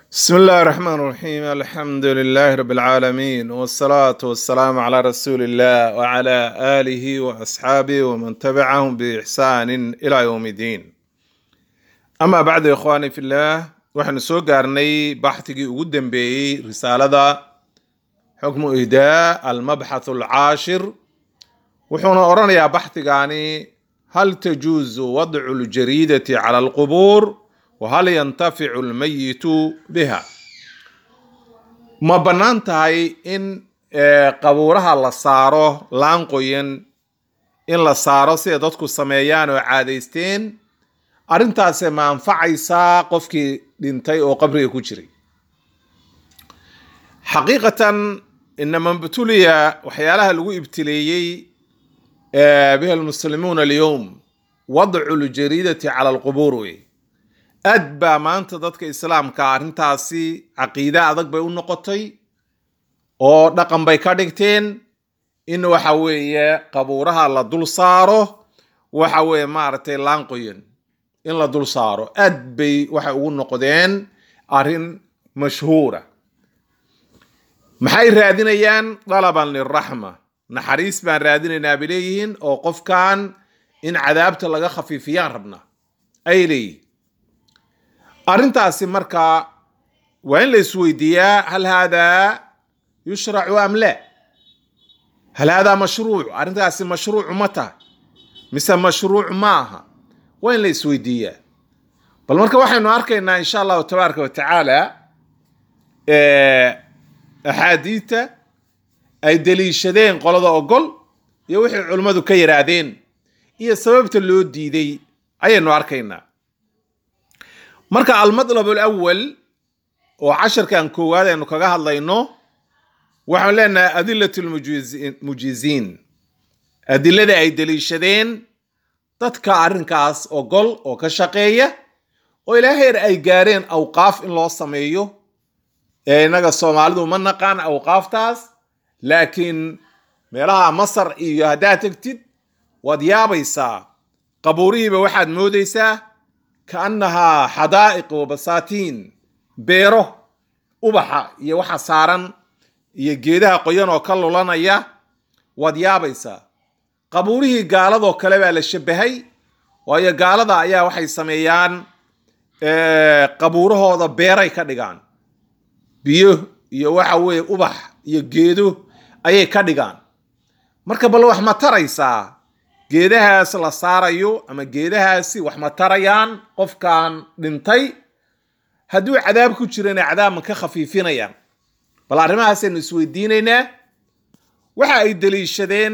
بسم الله الرحمن الرحيم الحمد لله رب العالمين والصلاة والسلام على رسول الله وعلى آله وأصحابه ومن تبعهم بإحسان إلى يوم الدين أما بعد يا إخواني في الله وحن سو قارني بحثي قدام بي رسالة حكم إهداء المبحث العاشر وحنا أرانا يا بحثي يعني هل تجوز وضع الجريدة على القبور وهل ينتفع الميت بها ma bannaan tahay in qabuuraha la saaro laan qoyan in la saaro sida dadku sameeyaan oo caadaysteen arrintaasi ma anfacaysaa qofkii dhintay oo qabriga ku jiray xaqiiqatan inama btuliya waxyaalaha lagu ibtileeyey biha almuslimuuna alyowm wadcu ljariidati cala alqubuur wey aad baa maanta dadka islaamka arrintaasi caqiide adag bay u noqotay oo dhaqan bay ka dhigteen in waxa weeye qabuuraha la dul saaro waxa weeye maaragtay laanqoyan in la dul saaro aad bay waxay ugu noqdeen arrin mashhuura maxay raadinayaan dalaban liraxma naxariis baan raadinaynaa bay leeyihiin oo qofkan in cadaabta laga khafiifiyaan rabna ay leeyihin arrintaasi markaa waa in la isweydiiyaa hal haadaa yushracu am la hal haadaa mashruuc arrintaasi mashruuc ma tahay mise mashruuc ma aha waa in la isweydiiyaa bal marka waxaynu arkaynaa insha allahu tabaaraka wa tacaala axaadiidta ay deliishadeen qolada ogol iyo wixii culimmadu ka yidhaahdeen iyo sababta loo diiday ayaynu arkaynaa marka almadlab alawal oo casharkan koowaad aynu kaga hadlayno waxaan leenahay adilat lmujiziin adilada ay deliishadeen dadka arrinkaas ogol oo ka shaqeeya oo ilaa heer ay gaareen awqaaf in loo sameeyo ee innaga soomaalidu ma naqaan awqaaftaas laakiin meelaha masar iyo haddaad tegtid waad yaabaysaa qabuurihiiba waxaad moodaysaa kaannahaa xadaa'iq wa basaatiin beero ubaxa iyo waxa saaran iyo geedaha qoyan oo ka lulanaya waad yaabaysaa qabuurihii gaaladoo kale baa la shabahay waayo gaalada ayaa waxay sameeyaan qabuurahooda beeray ka dhigaan biyo iyo waxa weeye ubax iyo geedo ayay ka dhigaan marka bal wax ma taraysaa geedahaas la saarayo ama geedahaasi wax ma tarayaan qofkan dhintay hadduu cadaab ku jirana cadaabma ka khafiifinayaan bal arrimahaasaynu isweydiinaynaa waxa ay deliishadeen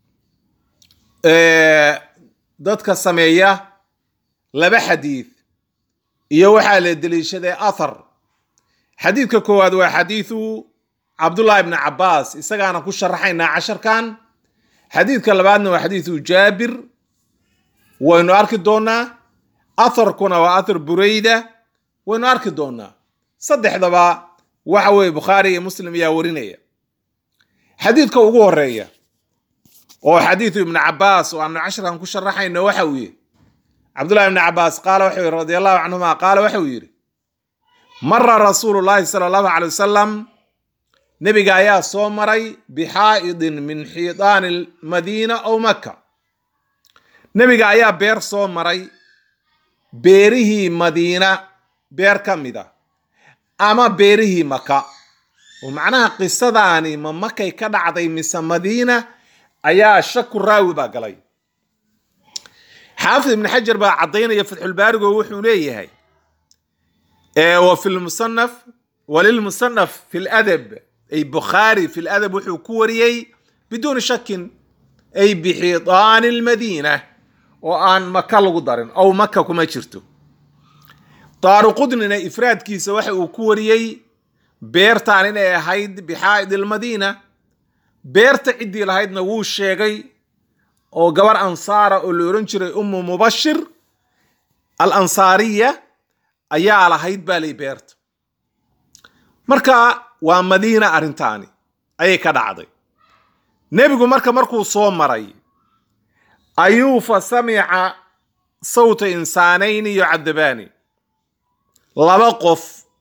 dadka sameeya laba xadiid iyo waxaa la deliishaday athar xadiidka koowaad waa xadiidu cabdullahi ibni cabbaas isagaana ku sharaxaynaa casharkan xadiidka labaadna waa xadiidu jaabir waynu arki doonaa atharkuna waa athar burayda waynu arki doonaa saddexdaba waxa weeye bukhaari iyo muslim ayaa warinaya xadiidka ugu horeeya oo xadiidu ibni cabaas oo aanu casharkan ku sharaxayno waxa uu yihi cabdullahi ibni cabaas qaala waxau yihi radi allahu canhuma qaala waxau yidhi mara rasuulu llahi sala allahu calay wasalam nebiga ayaa soo maray bixaa'idin min xiidaani madiina ow maka nebiga ayaa beer soo maray beerihii madiina beer ka mid a ama beerihii maka oo macnaha qisadaani ma makay ka dhacday mise madiina ayaa shaku raawi baa galay xaafid ibni xajar baa caddaynaya fatxulbaarigo wuxuu leeyahay wa fi lmusanaf walilmusanaf fi ladab ay bukhaari fi ladab wuxuu ku wariyey biduuni shakin ay bixiidaani lmadiina oo aan maka lagu darin ow maka kuma jirto daaruqudnina ifraadkiisa waxa uu ku wariyey beertaan inay ahayd bixaa'id almadiina beerta ciddii lahaydna wuu sheegay oo gabar ansaara oo la ohan jiray ummu mubashir al ansaariya ayaa lahayd baa lay beerta marka waa madiina arrintaani ayay ka dhacday nebigu marka markuu soo maray ayuu fa samica sawta insaanayni yucadabaani laba qof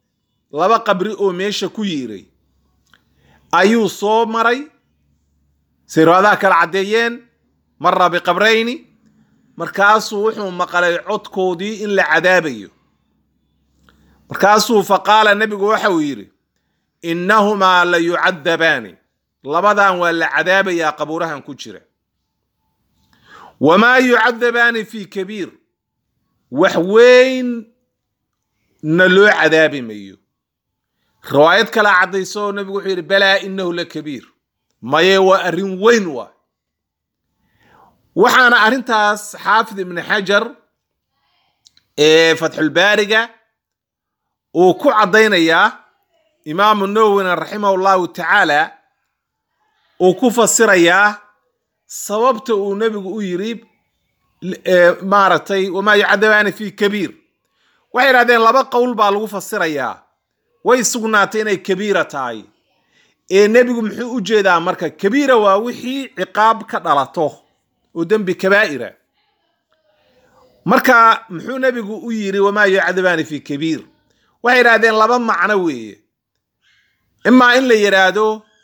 laba qabri oo meesha ku yiiray ayuu soo maray say riwaadaha kala caddeeyeen mara biqabrayni markaasuu wuxuu maqlay codkoodii in la cadaabayo markaasuu faqaala nebigu waxa uu yidhi innahumaa la yucadabaani labadan waa la cadaabayaa qabuurahan ku jira wamaa yucadabaani fii kabiir wax weyn na loo cadaabi mayo riwaayad kala caddayso oo nebigu wuxuu yidhi balaa inahu la kabiir maye waa arrin weyn waa waxaana arrintaas xaafid ibni xajar ee fatxulbaariga uu ku caddaynayaa imaamu nawowina raximah llahu tacaala uu ku fasirayaa sababta uu nebigu u yidhi maaragtay wamaa yucadabaani fi kabiir waxay idhahdeen laba qowl baa lagu fasirayaa way sugnaatay inay kabiira tahay ee nebigu muxuu u jeedaa marka kabiira waa wixii ciqaab ka dhalato oo dembi kabaa'ira marka muxuu nebigu u yidhi wamaa yucadabaani fi kabiir waxay idhahdeen laba macno weeye imaa in la yidhaahdo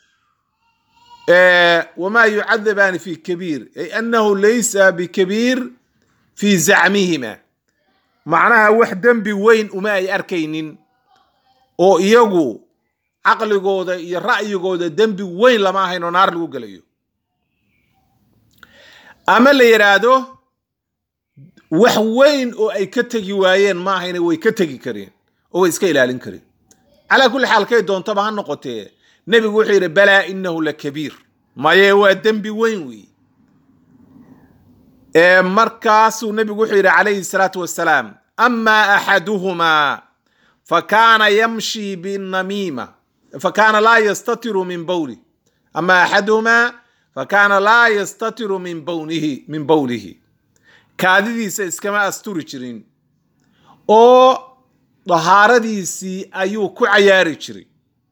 wamaa yucadabaani fi kabiir ay annahu laysa bikabiir fi zacmihima macnaha wax dembi weyn uma ay arkaynin oo iyagu caqligooda iyo ra'yigooda dembi weyn lama ahayn oo naar lagu gelayo ama la yidhaahdo wax weyn oo ay ka tegi waayeen ma ahayne way ka tegi kareen oo way iska ilaalin kareen calaa kulli xaal kay doontaba ha noqotee nebigu wuxuu yidhi balaa inahu la kabiir maye waa dembi weyn weeye markaasuu nebigu wuxuu yidhi calayhi salaatu wassalaam amaa axaduhumaa fakaana yamshi binamiima fakaana laa yastatiru min bowli ama axaduhumaa fakaana laa yastatiru min bownihi min bowlihi kaadidiisa iskama asturi jirin oo dahaaradiisii ayuu ku cayaari jiray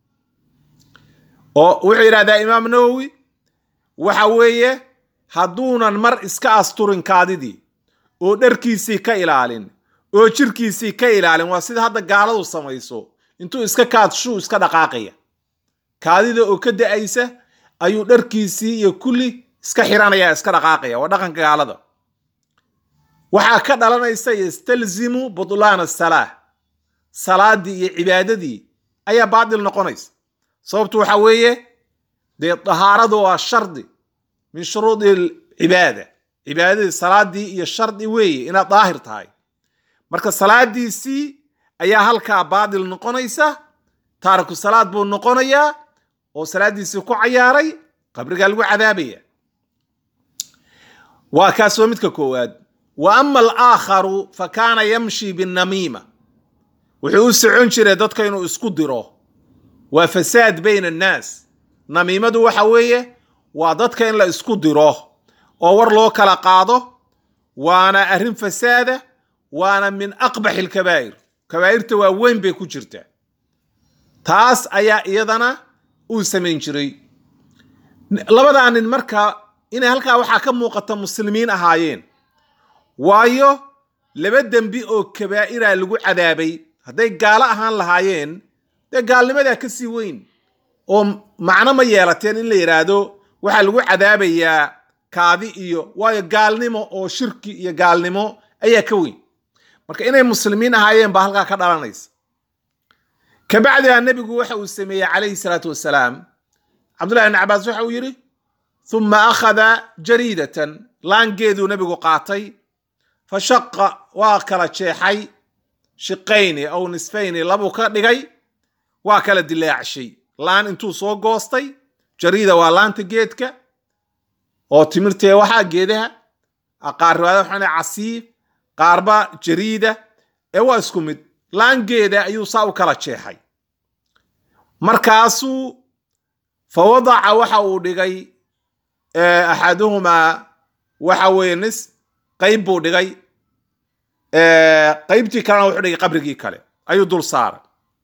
oo wuxuu yidhahdaa imaam nawowi waxa weeye hadduunan mar iska asturin kaadidii oo dharkiisii ka ilaalin oo jirkiisii ka ilaalin waa sida hadda gaaladu samayso intuu iska kaadshuu iska dhaqaaqaya kaadida oo ka da-aysa ayuu dharkiisii iyo kulli iska xiranaya iska dhaqaaqaya waa dhaqanka gaalada waxaa ka dhalanaysa yastalzimu butlaana salaah salaadii iyo cibaadadii ayaa baatil noqonaysa sababtu waxa weeye dee dahaaradu waa shardi min shuruudi cibaada cibaadadii salaadii iyo shardi weeye inaad daahir tahay marka salaadiisii ayaa halkaa baatil noqonaysa taariku salaad buu noqonayaa oo salaadiisii ku cayaaray qabrigaa lagu cadaabaya waa kaas waa midka koowaad wa ama alaakharu fa kaana yamshi binamiima wuxuu u socon jiray dadka inuu isku diro waa fasaad bayna annaas namiimadu waxa weeye waa dadka in la isku diro oo war loo kala qaado waana arrin fasaada waana min aqbaxi alkabaa'ir kabaa'irta waa weyn bay ku jirtaa taas ayaa iyadana uu samayn jiray labadaa nin marka inay halkaa waxaa ka muuqata muslimiin ahaayeen waayo laba dembi oo kabaa'ira lagu cadaabay hadday gaalo ahaan lahaayeen dee gaalnimadaa ka sii weyn oo macno ma yeelateen in la yidhaahdo waxaa lagu cadaabayaa kaadi iyo waayo gaalnimo oo shirki iyo gaalnimo ayaa ka weyn marka inay muslimiin ahaayeen baa halkaa ka dhalanaysa kabacdiha nebigu waxa uu sameeyey calayhi salaatu wasalaam cabdullahi ibn cabaas waxa uu yidhi uma akhada jariidatan laangeeduu nebigu qaatay fa shaqa waa kala jeexay shiqayni aw nisfayni labuu ka dhigay waa kala dilaacshay laan intuu soo goostay jariida waa laanta geedka oo timirtee waxaa geedaha qaar riwaayada waxaan casiif qaarba jariida ee waa isku mid laangeeda ayuu saa u kala jeexay markaasuu fa wadaca waxa uu dhigay axaduhumaa waxa weeye nis qayb buu dhigay qaybtii kalena wuxuu dhigay qabrigii kale ayuu dul saaray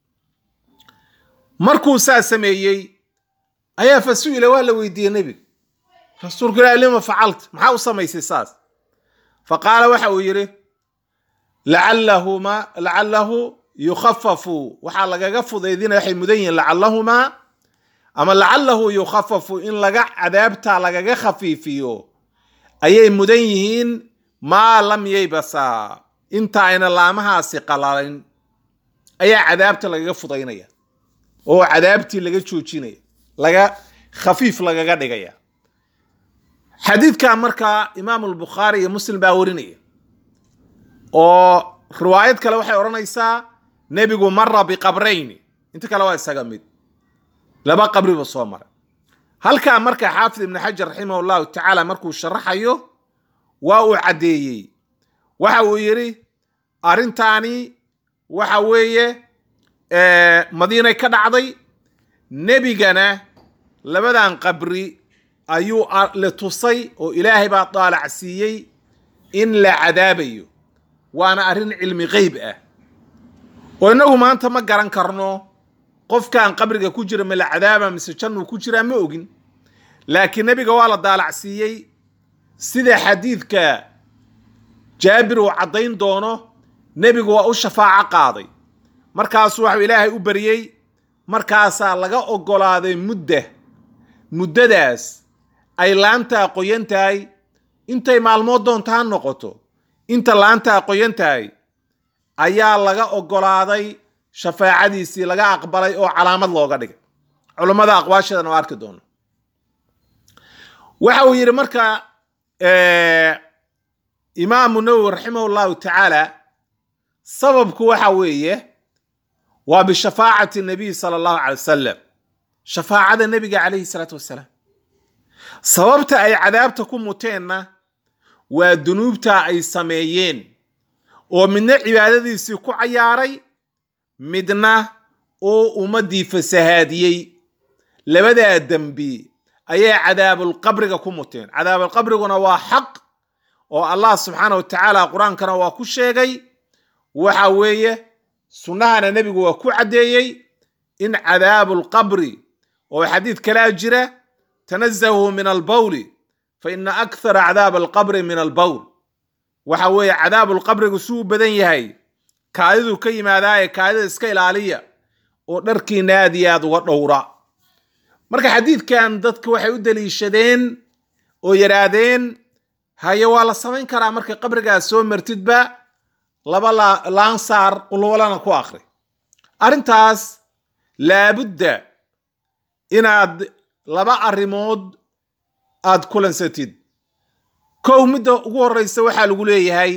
markuu saa sameeyey ayaa fa su-ila waa la weydiiyey nebiga rasuulku ilahi lima facalta maxaa u samaysay saas fa qaala waxa uu yidhi lacallahuma lacalahu yukhafafu waxaa lagaga fudaydinaya waxay mudan yihiin lacallahumaa ama lacalahu yukhafafu in laga cadaabta lagaga khafiifiyo ayay mudan yihiin maa lam yaybasa inta ayna laamahaasi qalalin ayaa cadaabta lagaga fudaynaya oo cadaabtii laga joojinaya laga khafiif lagaga dhigaya xadiidka markaa imaam albukhaari iyo muslim baa warinaya oo riwaayad kale waxay odhanaysaa nebigu mara biqabrayni inta kale waa isaga mid laba qabriba soo maray halkaa marka xaafid ibni xajar raximah llahu tacaala markuu sharaxayo waa uu caddeeyey waxa uu yidhi arrintaani waxa weeye madiinay ka dhacday nebigana labadan qabri ayuu la tusay oo ilaahay baa daalac siiyey in la cadaabayo waana arrin cilmi qeyb ah oo innagu maanta ma garan karno qofkan qabriga ku jira ma la cadaaba mise jannuu ku jiraa ma ogin laakiin nebiga waa la daalac siiyey sida xadiidka jaabir uu caddayn doono nebigu waa u shafaaco qaaday markaasuu waxuu ilaahay u baryey markaasaa laga oggolaaday mudda muddadaas ay laantaa qoyan tahay intay maalmood doonta ha noqoto inta laantaa qoyan tahay ayaa laga oggolaaday shafaacadiisii laga aqbalay oo calaamad looga dhigay culummada aqwaasheedana waa arki doono waxa uu yidhi marka imaamu nawowi raximah llahu tacaala sababku waxa weeye waa bishafaacati nabiy sala allahu calay wasalam shafaacada nebiga calayhi salaatu wassalaam sababta ay cadaabta ku muteenna waa dunuubta ay sameeyeen oo midna cibaadadiisii ku cayaaray midna uu ummaddii fasahaadiyey labadaa dembi ayay cadaabulqabriga ku muteen cadaabulqabriguna waa xaq oo allah subxaana wa tacaala qur-aankana waa ku sheegay waxa weeye sunnahana nebigu waa ku caddeeyey in cadaabulqabri oo xadiid kalaa jira tanazahuu min albawli fa ina akthara cadaab alqabri min albawl waxa weeye cadaabulqabrigu suu badan yahay kaadiduu ka yimaadaaye kaadida iska ilaaliya oo dharkiina aad iyo aad uga dhowra marka xadiidkan dadka waxay u daliishadeen oo yidhaahdeen haye waa la samayn karaa markay qabrigaas soo martidba laba laansaar qulwalana ku akri arrintaas laabudda inaad laba arrimood aad kulansatid kow midda ugu horreysa waxaa lagu leeyahay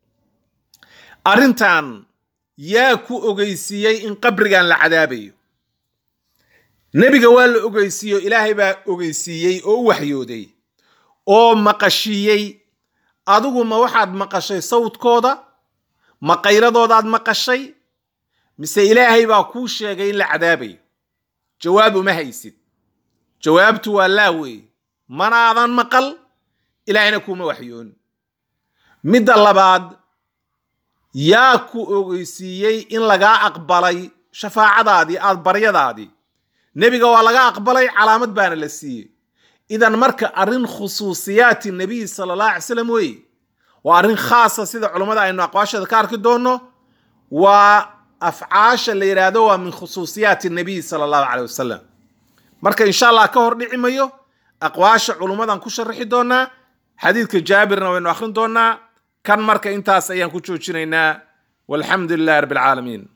arrintan yaa ku ogeysiiyey in qabrigan la cadaabayo nebiga waa la ogeysiiyo ilaahay baa ogeysiiyey oo u waxyooday oo maqashiiyey adigu ma waxaad maqashay sawdkooda ma qayladoodaad maqashay mise ilaahay baa kuu sheegay in la cadaabayo jawaab uma haysid jawaabtu waa laa weeye manaadan maqal ilaahayna kuuma waxyoon midda labaad yaa ku ogeysiiyey in lagaa aqbalay shafaacadaadii aad baryadaadii nebiga waa laga aqbalay calaamad baana la siiyey idan marka arrin khusuusiyaati nebiy sala allah alay slam weeye waa arrin khaasa sida culummada aynu aqwaashada ka arki doonno waa afcaasha la yidhaahdo waa min khusuusiyaati nebiy sala allahu caleyh wasalam marka insha allah ka hor dhici mayo aqwaasha culummadan ku sharaxi doonaa xadiidka jaabirna waynu akhrin doonaa kan marka intaas ayaan ku joojinaynaa walxamdu lilahi rabbi alcaalamiin